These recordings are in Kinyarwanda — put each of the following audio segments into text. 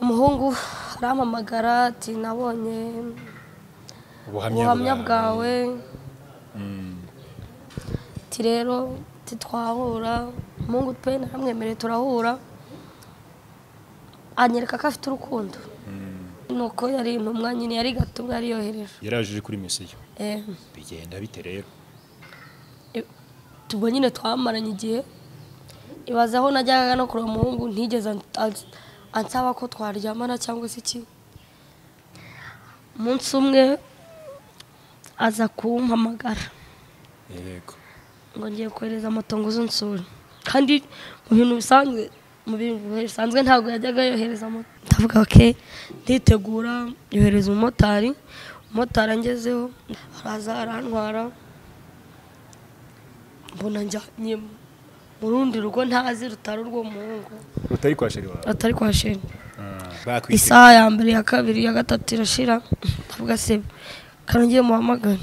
umuhungu arampamagara ati nabonye ubuhamya bwawe ati rero ati twahura umuhungu pe naramwemereye turahura anyereka ko afite urukundo nuko yari intumwa nyine yari gatumwa yari yohereje yaraje kuri misiyo Eh, bigenda bite rero tubwo nyine twamaranye igihe ibaza aho najyaga no kureba umuhungu ntigeze ans- ans- ansaba ko twaryamana cyangwa se iki umunsi umwe aza kumpamagara yego ngo ngiye kohereza moto ngo uze unsure kandi mu bintu bisanzwe mu bintu bisanzwe ntabwo yajyaga yohereza moto ndavuga oke nditegura yohereza umumotari umumotari angezeho araza arantwara mbona njyanye mu rundi rugo ntazi rutari urwo muhungu utari kwa sheri wawe atari kwa sheni bakwise isaha ya mbere ya kabiri ya gatatu irashira ndavuga se kanongeye muhamagare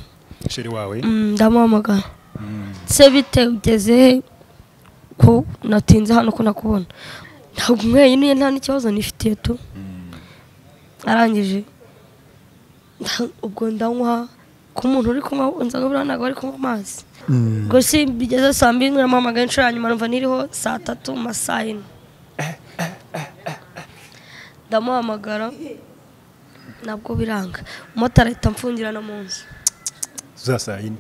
sheri wawe Mm, ndamuhamagara se bite ugeze he ko natinze hano ko nakubona ntabwo umwenyine nta n'ikibazo nifitiye tu arangije nda- ubwo ndanywa ku muntu uri kunywa nzaga buriya ntabwo ari kunywa amazi ubwo si bigeze saa mbiri naramuhamagaye inshuro ya nyuma numva niriho saa tatu mu ma saa yine ndamuhamagara nabwo biranga umumotari ahita amfungirana mu nzu za saa yine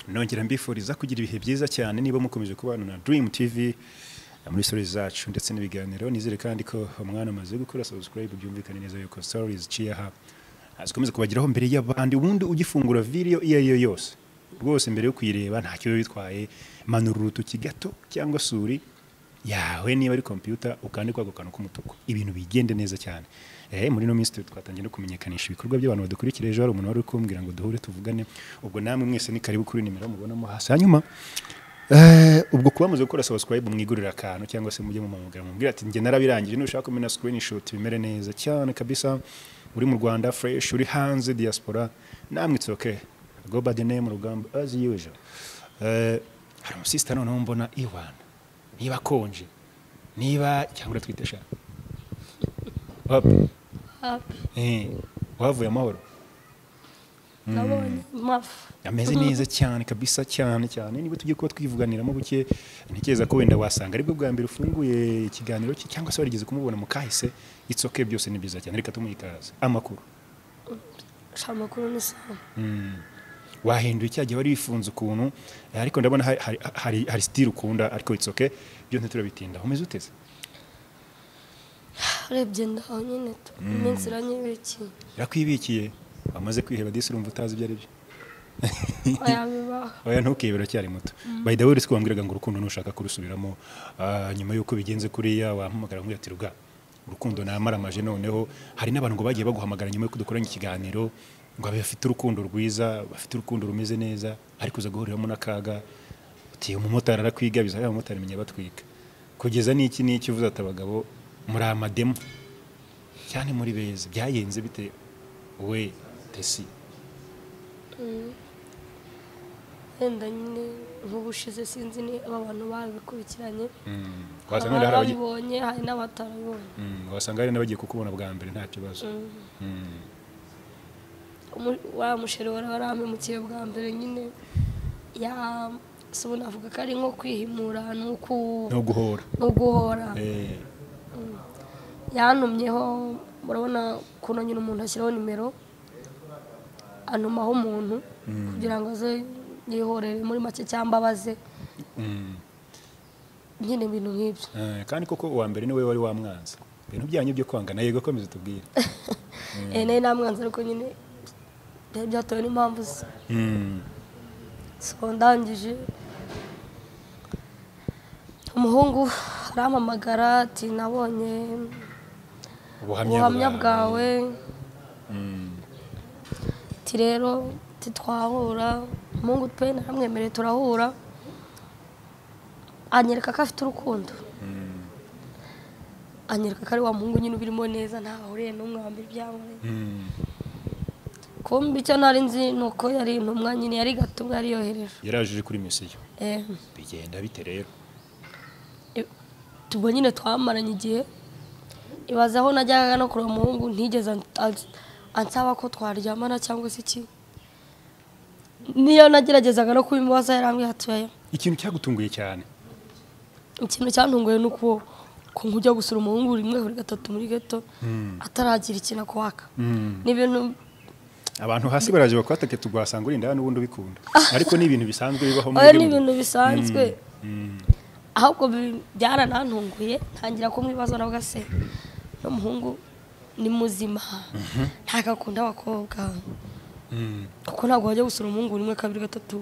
nongera mbifuriza kugira ibihe byiza cyane niba mukomeje kubana na Dream TV muri stories zacu ndetse n'ibiganiro nizere kandi ko umwana amaze gukora subscribe byumvikane neza yuko stories ciyaha zikomeza kubageraho mbere y'abandi ubundi ugifungura video iyo ari yo yose rwose mbere yo kuyireba ntacyo biba bitwaye manura urutoki gato cyangwa suri yawe niba ari kompiyuta ukande kwako kantu k'umutuku ibintu bigende neza cyane eh muri no minsi twatangiye no kumenyekanisha ibikorwa by'abantu badukurikira ejo hari umuntu wari kumbwira ngo duhure tuvugane ubwo namwe mwese ni karibu kuri nimero mubonamo hasi hanyuma eh, ubwo kuba muze gukora subscribe mwigurira akantu cyangwa se mujye mumamagara mubwira ati njye narabirangije nushaka kumena screenshot bimere neza cyane kabisa uri mu Rwanda fresh uri hanze diaspora namwe it's okay go by the name rugamba as usual eh hari umusista noneho mbona Iwan niba akonje niba cyangwa twite sha Wapi? hafi Eh, wavuye amahoro nabonye mafu ameze neza cyane kabisa cyane cyane niba tugiye kuba twivuganiramo buke ntekereza ko wenda wasanga aribwo bwa mbere ufunguye ikiganiro cye cyangwa se warigeze kumubona mu kahise itsoke byose ni byiza cyane reka tumuhe ikaze amakuru sha amakuru ni sawa Mm. wahinduye cya gihe wari wifunze ukuntu eh, ariko ndabona hari- hari- hari hari sitire ukunda ariko itsoke byose ntiturabitindaho umeze uteze urebye ndaho nyine tu- iminsi iranyibiki birakwibikiye wamaze kwiheba disi urumva utazi ibyo ari byo ayabibaho oya ntukebe uracyari muto by the way uretse ko wambwiraga ngo urukundo ntushaka kurusubiramo ah, nyuma y'uko bigenze kuriya wampamagara ngo ati ruga urukundo namaramaje noneho hari n'abantu ngo bagiye baguhamagara nyuma y'uko dukoranye ikiganiro ngo abe bafite urukundo rwiza bafite urukundo rumeze neza ariko uza guhuriramo n'akaga uti umumotari arakwigabiza ariya bamotari menya batwika kugeza n'iki n'iki uvuze ati abagabo muri amademo cyane muri beza byayenze bite we tesi wenda nyine nk'ubushize sinzi ni aba bantu babikurikiranye hari wasanga wenda hari abagiye ababibonye hari n'abatarabibonye Mm, wasanga hari n'abagiye kukubona bwa mbere nta kibazo Mm. Umu- wa musheri wari warampemukiye bwa mbere nyine ya sibu navuga ko ari nko kwihimura ni uku- no guhora ni uguhora Eh, yantumyeho murabona ukuntu nyine umuntu ashyiraho nimero antumaho umuntu kugira ngo aze yihorere muri make cyangwa abaze mm. nyine ibintu nk'ibyo Eh, kandi koko uwa mbere niwe wari wamwanze ibintu byanyu byo kwangana yego komeza tubwire Eh, nari namwanze ariko nyine byari byatewe n'impamvu ze Mm. so ndangije umuhungu arampamagara ati nabonye ubuhamya bwawe Mm. ati rero ati twahura umuhungu pe naramwemereye turahura anyereka ko afite urukundo anyereka ko ari wa muhungu nyine ubirimo neza ntaho ahuriye n'umwe wambaye ibyambaye Mm. kumbi icyo nari nzi ni uko yari intumwa nyine yari gatumwa yari yohereje yarajije kuri misiyo Eh, bigenda bite rero i- tubwo nyine twamaranye igihe ibaza aho najyaga no kureba umuhungu ntigeze an- ans- ansaba ko twaryamana cyangwa se iki niyo nageragezaga no kubimubaza yarambwira ati oya ikintu cyagutunguye cyane ikintu cyantunguye ni uko ko nkujya gusura umuhungu rimwe buri gatatu muri gato ataragira ikintu akwaka ni ibintu abantu hasi baraje bakwatake tugwasanga uri indaya n'ubundi ubikunda ariko ni ibintu bisanzwe bibaho oya ni gihugu. ibintu bisanzwe Mm. ahubwo bi- byaranantunguye ntangira kumwibaza na gase n'umuhungu ni muzima ntabwo akunda abakobwa Mm. kuko ntabwo wajya gusura umuhungu rimwe kabiri gatatu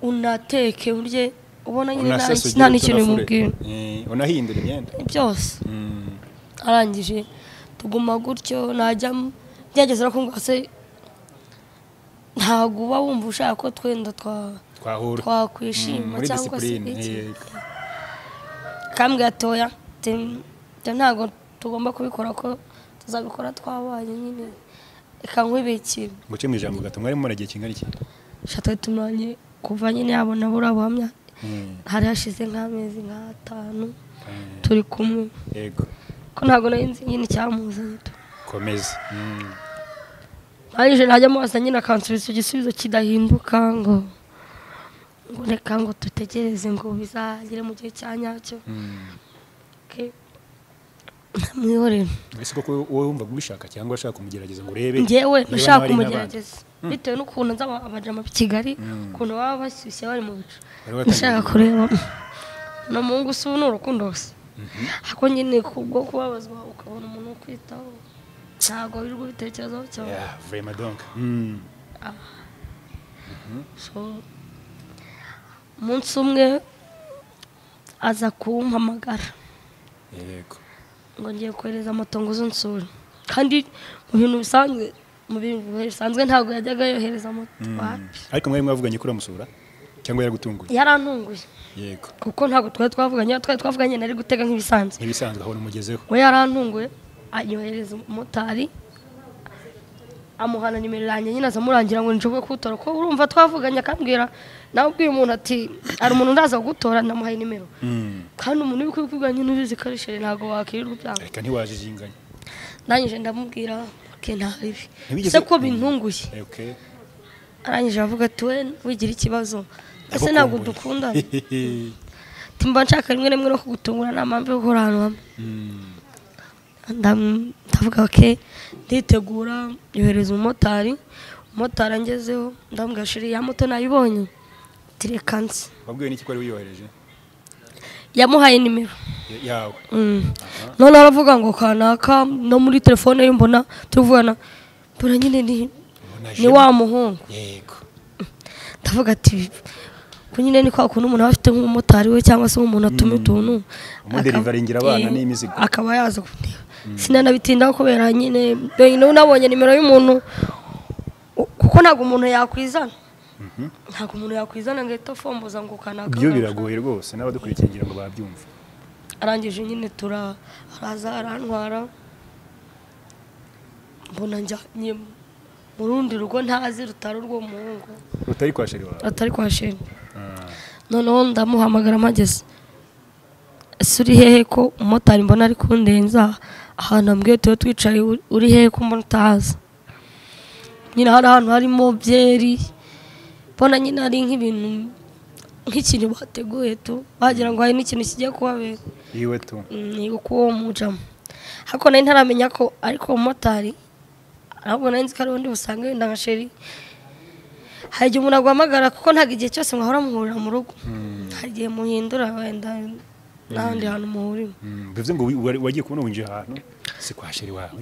unateke urye ubona nyine nta nta Unasesa ugira n'ikintu utunafure. bimubwira Eh, unahindura imyenda Ni byose Mm. arangije tuguma gutyo najya byageze no kumva se ntabwo uba wumva ushaka ko twenda twa- twahura Mm, twakwishima muri cyangwa se disipurine iki eh, kambwe gatoya te- te- ntabwo tugomba kubikora ko tuzabikora twabaye nyine reka nkwibikira nguce mu ijambo gato mwari mumara igihe kingana iki shatoye tumaranye kuva nyine yabona buriya buhamya Mm. hari hashize nk'amezi nk'atanu Eh, turi kumwe yego ko ntabwo nari nzi nyine icyamuzanye tu komeza Mm. arije najya amaso nyine akansubiza igisubizo kidahinduka ngo ngo reka ngo dutegereze ngo bizagere mu gihe cya nyacyo Mm. ntamwihorera ese koko wowe wumvaga ubishaka cyangwa ushaka kumugerageza ngo urebe ngewe niba nashaka hari n'abandi. kumugerageza bitewe n'ukuntu nza aba- abajama i kigali Mm. ukuntu baba bashyushye bari mu bicu Bari batangiye nashaka kugira- kureba ni umuhungu si ubu ni urukundo gusa ariko nyine kubwo kubabazwa ukabona umuntu ukwitaho ntabwo wirirwa ubitekerezaho cyane Yeah, vraiment donc. Mm. So, umunsi umwe aza kumpamagara Yego. ngo ngiye kohereza amatongo nsura kandi mu bintu bisanzwe mu bintu bisanzwe ntabwo yajyaga yohereza moto wapi Ariko mwari mwavuganye ko uramusura cyangwa yaragutunguye? yarantunguye Yego. kuko ntabwo twari twavuganye iyo twari twavuganye nari gutega nk'ibisanzwe Ntibisanzwe aho umugezeho. we yarantunguye anyohereza umumotari amuhana nimero yanjye nyine azamurangira ngo nshobore kuwutora ko urumva twavuganye akambwira nawe ubwiye umuntu ati hari umuntu ndaza kugutora namuhaye nimero Mm. kandi umuntu uri kubikubwira nyine ubizi ko ari sheri ntabwo wakwirirwa ubyanga Reka ntiwajijinganye. arangije ndamubwira ke nta bibi Ntibigeze- se ko bintunguye Eh, Okay. arangije avuga ati we wigira ikibazo ese Ndagukumbuye. ntabwo dukundana Ati, mba nshaka rimwe na rimwe no kugutungura nta mpamvu yo guhora ahantu hamwe Mm. Ndam- ndavuga ke nditegura yohereza umumotari umumotari angezeho ndambwira sheri ya moto nayibonye ati reka nzi Wabwiwe n'iki ko wari wiyohereje? yamuhaye nimero Y- Yawe. Mm. none aravuga ngo kanaka no muri telefone ye mbona turuvugana mbona nyine ni Ubona ni je- wa muhungu Yego. ndavuga ati ko nyine ni kwa kuntu umuntu aba afite nk'umumotari we cyangwa se nk'umuntu atuma utuntu Umuderivaringira akaba- abana eh, n'imizigo. akaba yaza kundeba sinanabitindaho kubera nyine nyine unabonye nimero y'umuntu u- kuko ntabwo umuntu yakwizana ntabwo umuntu yakwizana ngo ahita afomboza ngo kanaka Byo biragoye rwose n'abadukurikiye ngira ngo babyumve. arangije nyine tura araza arantwara mbona njyanye mu rundi rugo ntazi rutari urwo muhungu Utari kwa sheri wawe. atari kwa sheni Ah. noneho ndamuhamagara mpageze ese uri hehe ko umumotari mbona ari kundenza ahantu ambwiye tuba twicaye uri- uri hehe ko mbona utahaza nyine hari ahantu harimo byeri mbona nyine hari nk'ibintu nk'ikintu bateguye tu wagira ngo hari n'ikintu kigiye kuhabera Iwe tu. ni uko uwo mujamo ariko nari ntaramenya ko ariko umumotari ahubwo nari nzi ko ari undi busanga wenda nka sheri hari igihe umuntu aguhamagara kuko ntabwo igihe cyose mwahora muhurira mu rugo Mm. hari igihe muhindura wenda n'ahandi hantu muhurira Mm. Bivuze ngo wi- wari- wagiye kubona winjiye ahantu si kwa sheri wawe.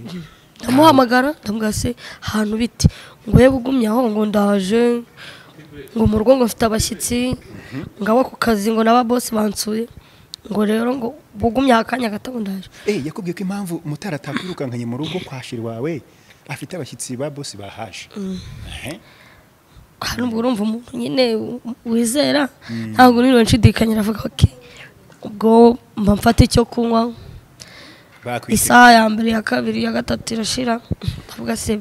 ndamuhamagara ndamubwira se ahantu biti ngo yewe ugumye aho ngo ndaje ngo mu rugo ngo mfite abashyitsi ngo abo ku kazi ngo n'aba bosi bansuye ngo rero ngo bugumye akanya gato ngo ndaje Eh, yakubwiye ko impamvu umutara atakwirukankanye mu rugo kwa sheri wawe afite abashyitsi ba bosi bahaje. Eh. hari ubwo urumva umuntu nyine wizera ntabwo niriwe nshidikanyira avuga ati ubwo mba mfata icyo kunywa Bakwise. isaha ya mbere ya kabiri ya gatatu irashira ndavuga se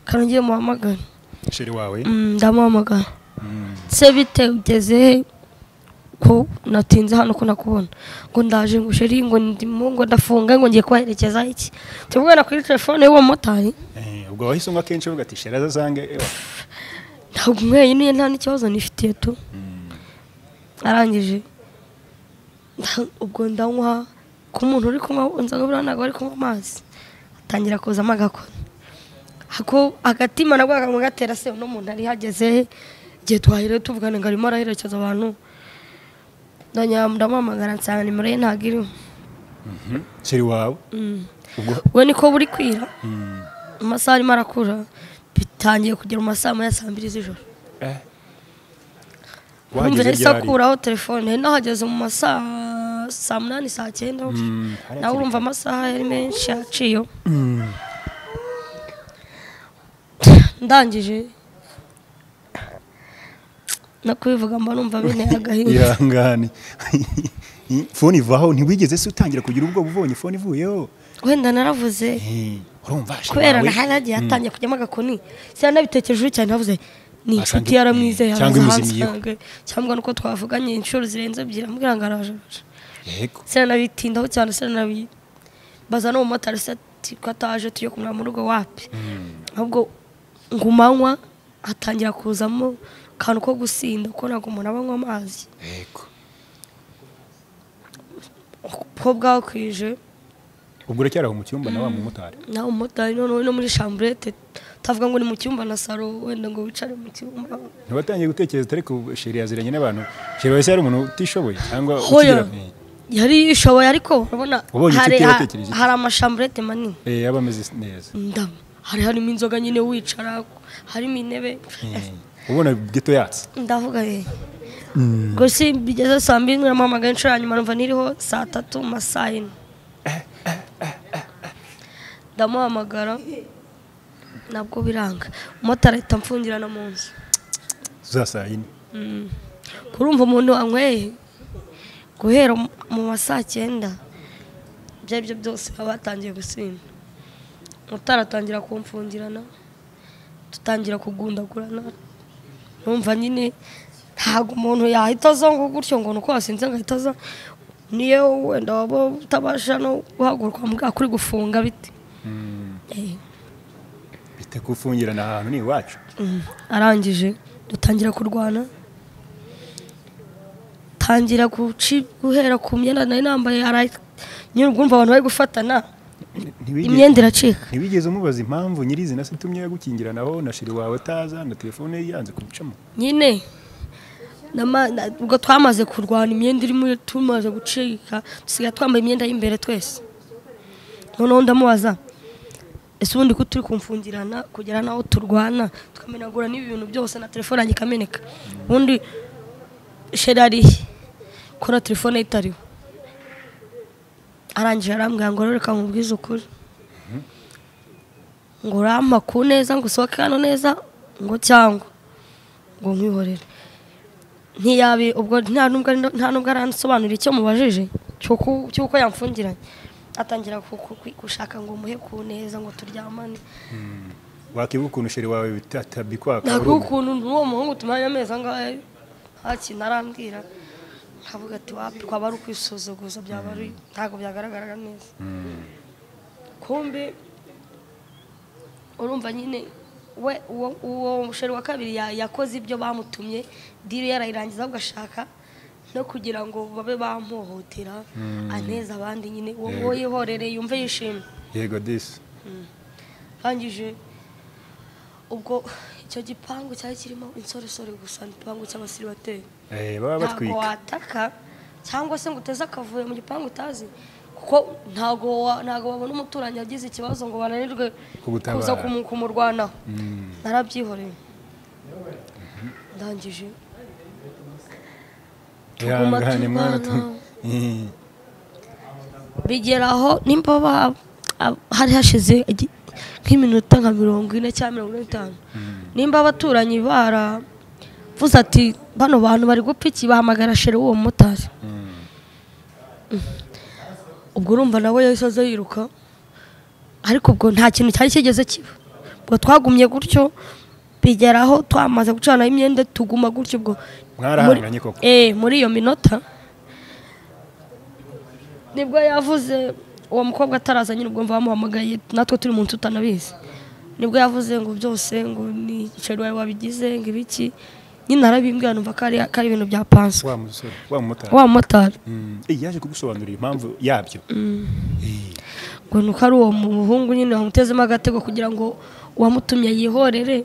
reka nongere muhamagare sheri wawe Mm, ndamuhamagara Mm. se bite ugeze he ko natinze hano ko nakubona ngo ndaje ngo sheri ngo ndimo ngo ndafunga ngo ngiye kubaherekeza iki tubwira kuri telefone y'uwo mumotari Eh, ubwo wahise unywa kenshi uvuga ati sheri azazange ewa." ntabwo umwenyuye nta n'ikibazo nifitiye tu Mm. arangije nda- ubwo ndanywa ku muntu uri kunywa inzoga buriya ntabwo ari kunywa amazi atangira kuzamo agakora hako agatima nabwo kakamwe gatera se uno muntu ari hageze he? igihe twahiriwe tuvugana ngo arimo araherekeza abantu ndongera ndamuhamagara nsanga nimero ye ntabwo iriho Mhm. sheri wawe Mm. ubwo we niko buri kwira Mm. amasaha arimo arakura bitangiye kugera mu masaha ya saa mbiri z'ijoro Eh. Wumva wahageze yahise ryari akuraho telefone nahageze mu masaha saa munani saa cyenda Mm, hari nawe hakiri urumva amasaha yari menshi yaciyeho Mm. ndangije no kubivuga mba numva binteye agahinda ihangane fone ivaho ntiwigeze se utangira kugira ubwoba ubonye fone ivuyeho wenda naravuze Eh, urumva sheri kubera wawe- nahari hagiye Mm. hatangiye kujyamo agakoni siya nabitekerejeho cyane navuze ni Wasanga- inshuti yaramwizeye cyangwa araza imuzimiyeho." ahansange cyangwa nuko twavuganye inshuro zirenze ebyiri ambwira ngo araje araje yego siya nabitindaho cyane siya nabibaza n'umumotari se ati ko ataje tujye kumara mu rugo wapi Mm. ahubwo ngo umanywa hatangira kuzamo akantu ko gusinda ko ntabwo umuntu aba anywa amazi yego uko bwakwije ubwo uracyari aho mu cyumba na wa mumotari nawe umumotari noneho no muri chamburete utavuga ngo ni mu cyumba na saro wenda ngo wicare mu cyumba ntiwatangiye gutekereza ariko sheri yaziranye n'abantu sheri wese yari umuntu utishoboye cyangwa hoya ukigira- Eh, yari yishoboye ariko urabona Wabonye inshuti hari yatekereje iki? hari amashamburete manini eh, yaba ameze neza ndabo hari harimo inzoga nyine wicara harimo intebe Eh, ubona geto yatse ndavuga ye ubwo si bigeze saa mbiri naramuhamagaye inshuro ya nyuma numva niriho saa tatu mu ma saa yine ndamuhamagara nabwo biranga umumotari ahita amfungirana mu nzu za saa yine Mm. kurumva umuntu wanyweye guhera mu- mu ma saa cyenda ibyo ari byo byose aba yatangiye gusinda umumotari atangira kumfungirana dutangira kugundagurana numva nyine ntabwo umuntu yahita aza ngo gutyo ngo ni uko wasinze ngo ahita aza niyo wenda waba utabasha no guhaguruka mubwira kuri gufunga bite Eh. bite gufungirana ahantu ni iwacu Mm, arangije dutangira kurwana tangira guci guhera ku myenda nari nambaye ara- nyine ubwumva abantu bari gufatana Ni- ntiwigeze- imyenda iracika ntiwigeze umubaza impamvu nyirizina se itumye yagukingiranaho na sheri wawe ataza na telefone ye yanze kugucamo nyine nama- na- ubwo twamaze kurwana imyenda irimo tumaze gucika dusigaye twambaye imyenda y'imbere twese noneho ndamubaza ese ubundi ko turi kumfungirana kugera n'aho turwana tukamenagura n'ibintu byose na telefone yanjye ikameneka ubundi sheri arihe ko na telefone ye itariho arangije arambwira ngo reka nkubwize ukuri ngo urampa ku neza ngo usohoke hano neza ngo cyangwa ngo nkwihorere ntiyabi ubwo nta nubwo ari- nta nubwo aransobanurira icyo mubajije cy'uko cy'uko yamfungiranye atangira ku- ku- ku- gushaka ngo muhe ku neza ngo turyamane wakibuka ukuntu sheri wawe bitabikwaka ntabwo ukuntu n'uwo muhungu tumaranye amezi angahe nta kintu arambwira nkavuga ati wapi kwaba ari ukwisuzuguza byaba ari ntabwo byagaragaraga neza kumbe urumva nyine we uwo uwo musheri wa kabiri ya- yakoze ibyo bamutumye diri yarayirangiza ahubwo agashaka no kugira ngo babe bamuhohotera aneze abandi nyine uwo nguwo yihorere yumve yishimye yego disi rangije ubwo icyo gipangu cyari kirimo insoresore gusa ni igipangu cy'abasiribateri Eh, baba ntabwo batwika wataka cyangwa se ngo uteze akavuyo mu gipangu utazi kuko ntabwo wa- ntabwo wabona umuturanyi yagize ikibazo ngo bananirwe Kugutabara. kuza kumu- kumurwanaho Mm. narabyihoreye ndangije Tuguma ihangane mwana tu- turwana. Eh, bigera aho nimba ba- ab- hari hashize igi- nk'iminota nka mirongo ine cyangwa mirongo ine n'itanu nimba abaturanyi baravuze ati bano bantu bari gupfa iki bahamagara shere w'uwo mumotari mm. ubwo urumva nawe yahise aza yiruka ariko ubwo nta kintu cyari kigeze kiba ubwo twagumye gutyo bigeraho twamaze gucanaho imyenda tuguma gutyo ubwo mwarahanganye koko eh muri iyo minota nibwo yavuze uwo mukobwa ataraza nyine ubwo mva bamuhamagaye natwe turi mu nzu tutanabizi nibwo yavuze ngo byose ngo ni igiceri wawe wabigize ngo ibiki nyine arabimbwira numva ko ari ko ari ibintu bya panso wa musore wa mumotari wa mumotari Mm. Eh, yaje kugusobanurira impamvu yabyo Eh, ngo ni uko ari uwo muhungu nyine wamutezemo agatego kugira ngo uwamutumye yihorere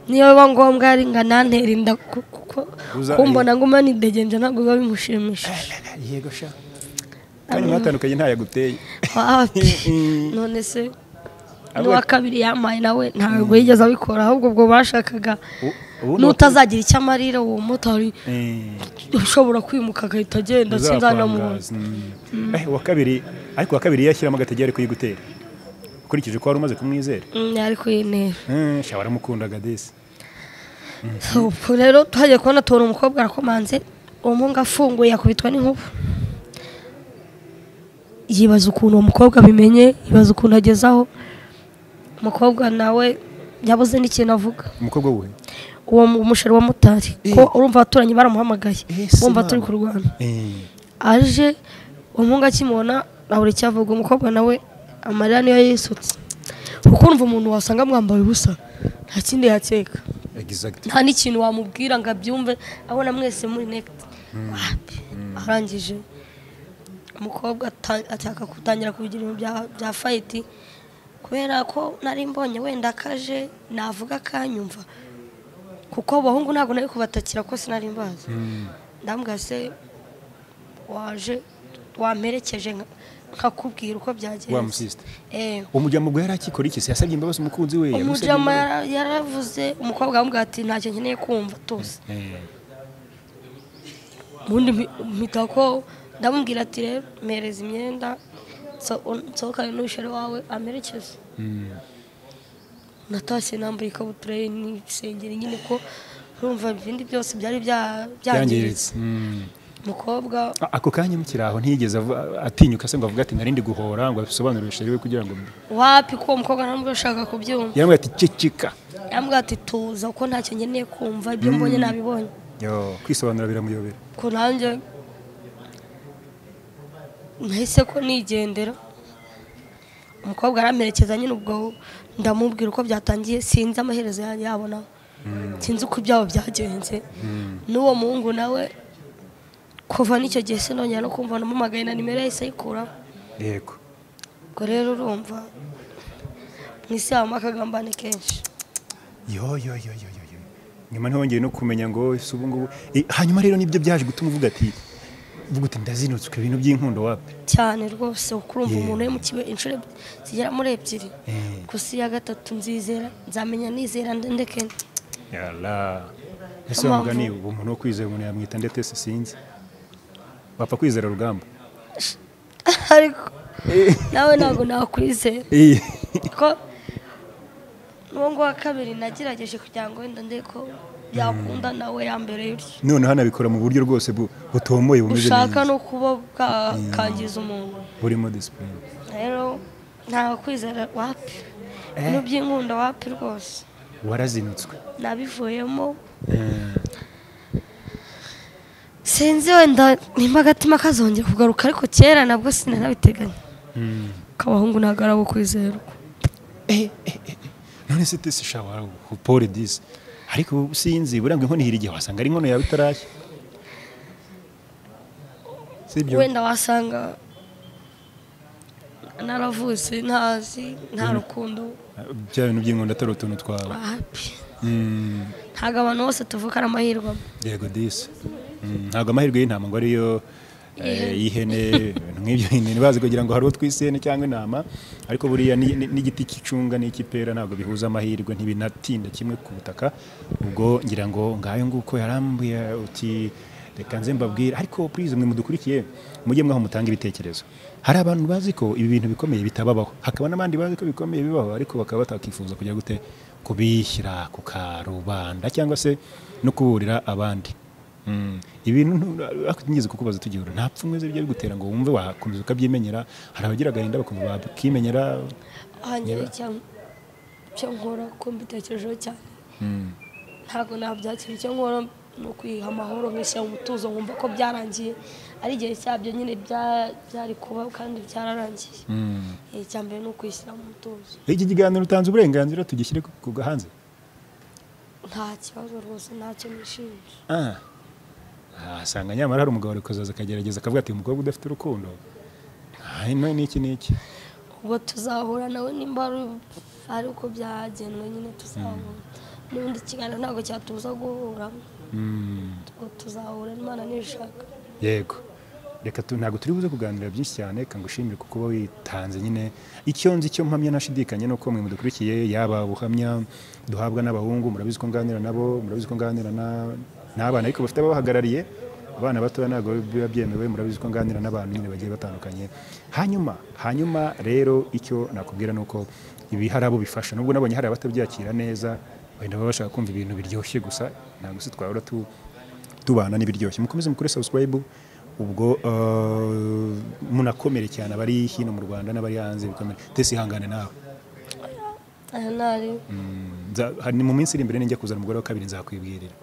niyo biba ngombwa yari ngo anantere inda ku- kuko Uza- kumbona ngo manidegenje ntabwo biba bimushimishije yego sha kandi mwatandukanye ntayaguteye wapi Mm. none se Abo- n'uwa kabiri yampaye nawe ntabwo yigeze abikora ahubwo ubwo bashakaga U- ubu ni uko- n'utazagira icyo amarira uwo mumotari Eh, ushobora kwimuka agahita agenda sinzanamuhura uzapangaza. Mm. Eh, uwa kabiri ariko uwa kabiri yashyiramo agatege ari kuyigutera ukurikije ko wari umaze kumwizera yari kuyintera Eh, sha waramukundaga desi ubu rero twagiye kubona tubona umukobwa arakomanze uwo muhungu afunguye yakubitwa n'inkuba yibaza ukuntu uwo mukobwa abimenye yibaza ukuntu agezaho umukobwa nawe yabuze n'ikintu avuga umukobwa wuhe uwo mu- umusheri wa motari ko urumva abaturanyi baramuhamagaye Eh, si bumva Imana. turi kurwana Eh, aje uwo muhungu akimubona abura icyo avuga umukobwa nawe amarira niyo yisutse kuko urumva umuntu wasanga mwambaye ubusa nta kindi yakeka exact nta n'ikintu wamubwira ngo abyumve abona mwese muri nekiti wapi arangije umukobwa ata- ashaka gutangira kubigira ibintu bya- bya fayiti kubera ko nari mbonye wenda akaje navuga akanyumva kuko abahungu ntabwo nari kubatakira ko sinari mbazi ndambwira se waje wamperekeje nka- nkakubwira uko wa byagenze musisita Eh, umujyamo ubwo yari akikora iki se yasabye imbabazi umukunzi we yamusabye umujama imbabazi? yara- yaravuze umukobwa aramubwira ati ntacyo nkeneye kumva tuzi Eh, ubundi mpi- mpita ko ndamubwira ati rero mpereza imyenda nso- nsohokane n'umusheri wawe amerekeze mm. natashye nambaye ikabutura ye n'isengeri nyine ko urumva ibindi byose byari bya- byangiritse byangiritse Mm. umukobwa A- ako kanya mukiri aho ntiyigeze avu- atinyuka se ngo avuga ati narindi guhora ngo asobanurire usheri we kugira ngo wapi ko uwo mukobwa ntabwo ashaka kubyumva yaramubwira ati ceceka yambwira ati tuza ko ntacyo nkeneye kumva ibyo mbonye nabibonye Yo, kwisobanura biramuyobera ko nanjye nahise ko nigendera umukobwa aramerekeza nyine ubwo ndamubwira uko byatangiye sinzi amaherezo yanjye yabona sinzi uko ibyabo byagenze n'uwo muhungu nawe kuva n'icyo gihe sinongera no kumva namumagaye na nimero yahise ayikuraho yego ubwo rero urumva mu isi habamo akagambane kenshi yo yo yo yo yo yo. nyuma ntihongeye no kumenya ngo ese ubu ngubu Eh, hanyuma rero nibyo byaje gutuma uvuga ati uvuga uti ndazinutswe ibintu by'inkundo wapi cyane rwose ukurumva Yeah. umuntu uri mu kigo inshuro eb- zigera muri ebyiri Eh. ku isi ya gatatu nzizera nzamenya nizera nde- ndeke yala ese wa Mpamvu- mugani uwo muntu wo kwizera umuntu yamwita ndetse se sinzi wapfa kwizera rugamba ariko nawe ntabwo nakwizera Eh, ko n'uwo nguwo wa kabiri nagerageje kugira ngo wenda nde ko yakunda nawe yambere yutyo noneho anabikora mu buryo rwose bu- butomoye bumeze bushaka neza no kuba bwakangiza umuntu burimo disipurine rero ntabwo kwizera wapi Eh. ibintu by'inkunda wapi rwose warazinutswe nabivuyemo sinzi wenda nimba agatima kazongera kugaruka ariko kera nabwo sinanabiteganya k'abahungu ntabwo ari abo kwizerwa none se tese shawa upore disi ariko ubu sinzi buranga inkono ihira igihe wasanga ari inkono yawe itarashya sibyo wenda wasanga naravutse ntazi nta rukundo bya bintu by'inkondo atari utuntu twawe wapi Mm, ntabwo abantu bose tuvukana amahirwe amwe. yego disi Mm, ntabwo amahirwe y'intama ngo ariyo eh, y'ihene ibintu nk'ibyo nyine ntibazi kugira ngo hari uwo twise ihene cyangwa intama ariko buriya ni- ni- n'igiti cy'icunga n'icy'ipera ntabwo bihuza amahirwe ntibinatinda kimwe ku butaka ubwo ngira ngo ngayo nguko yarambuye uti reka nze mbabwire ariko purize mwe mudukurikiye mujye mwaho mutanga ibitekerezo hari abantu bazi ko ibi bintu bikomeye bitababaho hakaba n'abandi bazi ko bikomeye bibaho ariko bakaba batakifuza kujya gute kubishyira ku karubanda cyangwa se no kuburira abandi Mm. ibintu ntu- ariko nigeze kukubaza tugihura nta pfunwe ze bijya bigutera ngo wumve wakomeza ukabyimenyera hari abagira agahinda bakumva bakimenyera aha njyewe cyangwa icyo nkora ko mbitekerejeho cyane ntabwo nabyakira icyo nkora ni ukwiha amahoro nkishyira mu mutuzo nkumva ko byarangiye ari igihe cyabyo nyine bya- byari kuba kandi byararangiye Eh, icya mbere ni ukwishyira mu mutuzo iki kiganiro utanze uburenganzira tugishyire ku- ku gahanze nta kibazo rwose ntacyo nishinja Ah. Ah, asanga nyamara hari umugabo arikozaza akagerageza akavuga ati umukobwa udafite urukundo ah, ino ni iki n'iki ubwo tuzahura nawe nimba ari- ari uko byagenwe nyine tuzahura n'ubundi ikiganiro ntabwo cyatuza guhura Mm. ubwo tuzahura imana nishaka yego reka tu- ntabwo turi buze kuganira byinshi cyane kangushimire kuko uba witanze nyine icyo nzi cyo mpamya nashidikanya ni uko mwe mudukurikiye yaba ubuhamya duhabwa n'abahungu murabizi ko nganira nabo murabizi ko nganira na- n'abana ariko bafite ababahagarariye abana batoya ntabwo biba byemewe murabizi ko nganira n'abantu nyine bagiye batandukanye hanyuma hanyuma rero icyo nakubwira ni uko ibi hari abo bifasha nubwo nabonye hari abatabyakira neza wenda baba bashaka kumva ibintu biryoshye gusa ntabwo se twahora tu tubana n'ibiryoshye mukomeze mukore subscribe ubwo eh, munakomere cyane abari hino mu rwanda n'abari hanze bikomere tese ihangane nawe aha ntari Mm, nza- hari ni mu minsi iri imbere ninjya kuzana umugore wa kabiri nzakwibwirira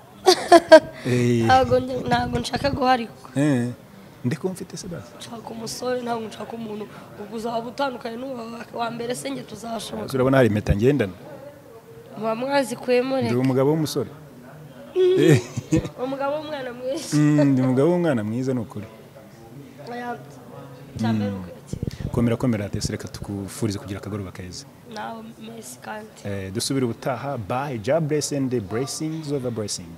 Eh, ntabwo njya- ntabwo nshaka guharikwa eh, ndiko mfite se basi nshaka umusore ntabwo nshaka umuntu ubwo uzaba utandukanye n'uwo wa mbere se njye tuzashoboka urabona hari impeta ngendana muba mwazikwemo ndi reka umugabo w'umusore Eh, umugabo w'umwana mwiza mm, ndi umugabo w'umwana mwiza ni ukuri cyane ni ukwakira komera komera tese reka tukufurize kugira akagoroba keza nawe mesi kandi Eh, dusubire ubutaha by job blessing the blessings over blessing